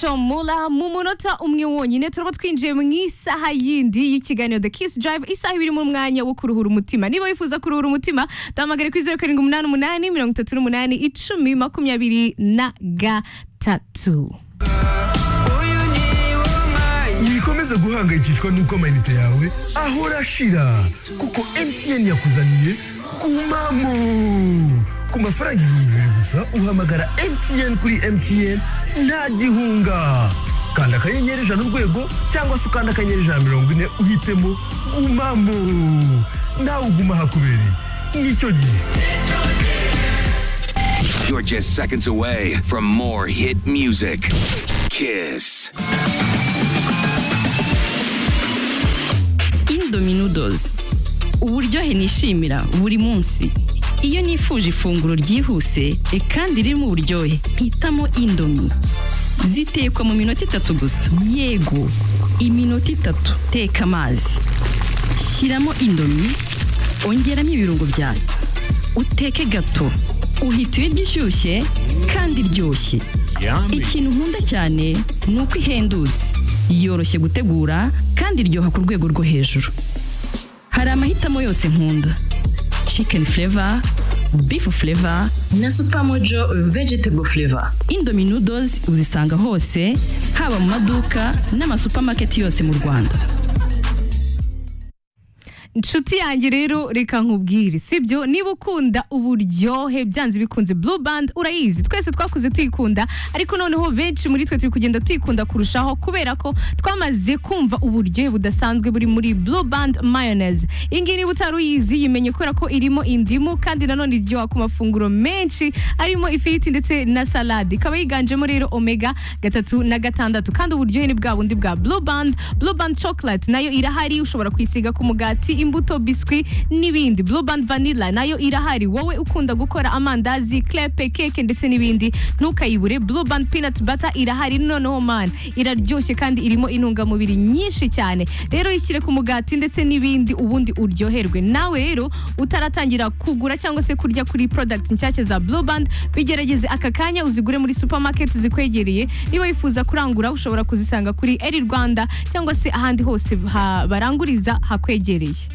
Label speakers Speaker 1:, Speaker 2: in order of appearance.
Speaker 1: Mula mu munota umwe wonyine turaba twinjiye mu isaha yindi y'ikiganiro The Kiss Drive isaha ibiri mu mwanya wo kuruhura umutima niba wifuza kuruhura umutima duhamagare kuri zeru karindwi umunani umunani mirongo itatu n'umunani icumi makumyabiri na gatatu
Speaker 2: wikomeza guhangayikishwa n'uko amayinite yawe ahora ashira kuko MTN yakuzaniye kumamo ku mafaranga ibihumbi bibiri gusa uhamagara MTN kuri MTN nta gihunga kanda akanyenyeri ijana urwego cyangwa se ukanda akanyenyeri ijana na mirongo ine uhitemo gumamo nawe uguma hakubereye nicyo gihe
Speaker 3: You're just seconds away from more hit music. Kiss.
Speaker 4: Indomie noodles uburyohe nishimira buri munsi iyo nifuje ifunguro ryihuse e kandi ririmo uburyohe mpitamo indomie zitekwa mu minota itatu gusa yego iminota itatu teka amazi shyiramo indomie ongeramo ibirungo byayo uteke gato uhita uyirya ishyushye kandi iryoshye ikintu nkunda cyane ni uko ihendutse yoroshye gutegura kandi iryoha ku rwego rwo hejuru hari amahitamo yose nkunda chicken flavor beef flavor
Speaker 5: na Supermojo vegetable flavor.
Speaker 4: indomie noodles uzisanga hose haba mu maduka n'amasupamaketi yose mu rwanda
Speaker 1: inshuti yanjye rero reka nkubwire sibyo niba ukunda uburyohe byanze bikunze blue band urayizi twese twakuze tuyikunda ariko noneho benshi muri twe turi kugenda tuyikunda kurushaho kubera ko twamaze kumva uburyohe budasanzwe buri muri blue band mayonnaise iyi ngiyi niba utari uyizi yimenye kubera ko irimo indimu kandi nanone iryoha ku mafunguro menshi arimo ifiriti ndetse na salade ikaba yiganjemo rero omega gatatu na gatandatu kandi uburyohe ni bwa bundi bwa blue band blue band chocolate nayo irahari ushobora kuyisiga ku mugati imbuto biswi n'ibindi blue band vanilla nayo irahari wowe ukunda gukora amandazi crepe keke ndetse n'ibindi ntukayibure blue band peanut butter irahari noneho man iraryoshye kandi irimo intungamubiri nyinshi cyane rero yishyire ku mugati ndetse n'ibindi ubundi uryoherwe nawe rero utaratangira kugura cyangwa se kurya kuri product nshyashya za blue band bigerageze aka kanya uzigure muri supermarket zikwegereye niba wifuza kurangura ushobora kuzisanga kuri eri rwanda cyangwa se ahandi hose ha- baranguriza hakwegereye